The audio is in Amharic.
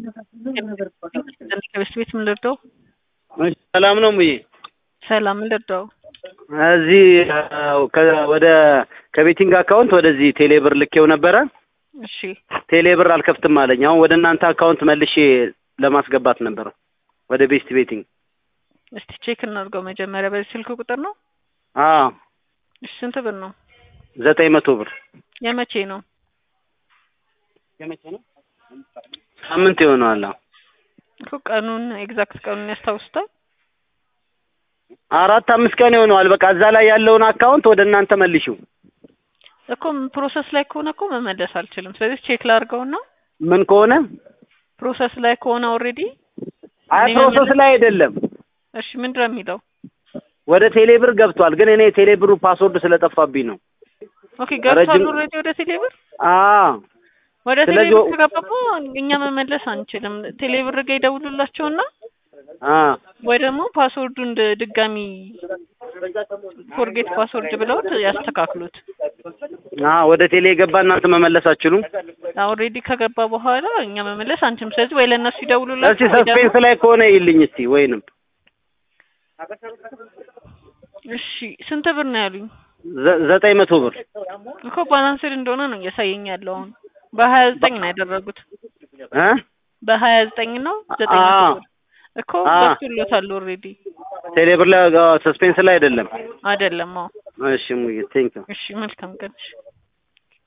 ከቤት ቤት ምን ልርዳው? እሺ፣ ሰላም ነው ሙዬ? ሰላም ምን ልርዳው? እዚህ ከ- ወደ ከቤቲንግ አካውንት ወደዚህ ቴሌብር ልኬው ነበረ። እሺ ቴሌብር አልከፍትም አለኝ። አሁን ወደ እናንተ አካውንት መልሼ ለማስገባት ነበረ ወደ ቤስት ቤቲንግ። እስቲ ቼክ እናድርገው መጀመሪያ። በዚህ ስልክ ቁጥር ነው? አዎ እሺ ስንት ብር ነው? ዘጠኝ መቶ ብር የመቼ ነው? ሳምንት ይሆነዋል። አዎ እኮ ቀኑን ኤግዛክት ቀኑን ያስታውሱታል? አራት አምስት ቀን ይሆነዋል። በቃ እዛ ላይ ያለውን አካውንት ወደ እናንተ መልሺው። እኮ ፕሮሰስ ላይ ከሆነ እኮ መመለስ አልችልም። ስለዚህ ቼክ ላድርገውና ምን ከሆነ ፕሮሰስ ላይ ከሆነ ኦልሬዲ አይ እኔ ፕሮሰስ መመለስ- ላይ አይደለም እሺ ምንድን ነው የሚለው? ወደ ቴሌብር ገብቷል። ግን እኔ ቴሌብሩ ፓስወርድ ስለጠፋብኝ ነው። ኦኬ ገብቷል ረጅም- ኦልሬዲ ወደ ቴሌብር አዎ ወደ ስለዚህ ቴሌብር ወ- ከገባ እኮ እኛ መመለስ አንችልም። ቴሌብር ጋር ይደውሉላቸውና አ ወይ ደግሞ ፓስወርዱን ድ- ድጋሚ ፎርጌት ፓስወርድ ብለው ያስተካክሉት። አ ወደ ቴሌ የገባ እናንተ መመለስ አትችሉም። ኦልሬዲ ከገባ በኋላ እኛ መመለስ አንችልም። ስለዚህ ወይ ለእነሱ እስቲ ይደውሉላቸው ወይ ደግሞ ሰስፔንስ ላይ ከሆነ ይልኝ እስቲ ወይንም እሺ ስንት ብር ነው ያሉኝ? ዘ- ዘጠኝ መቶ ብር እኮ ባላንስድ እንደሆነ ነው እያሳየኝ ያለው አሁን በሀያ ዘጠኝ ነው ያደረጉት እ በሀያ ዘጠኝ ነው ዘጠኝ መቶ አዎ። ብር እኮ አዎ። ገብቶሎታል ኦልሬዲ ቴሌብር ላይ ሰስፔንስ ላይ አይደለም። አይደለም አዎ እሺ ሙዬ ቴንክ እሺ መልካም ቀን እሺ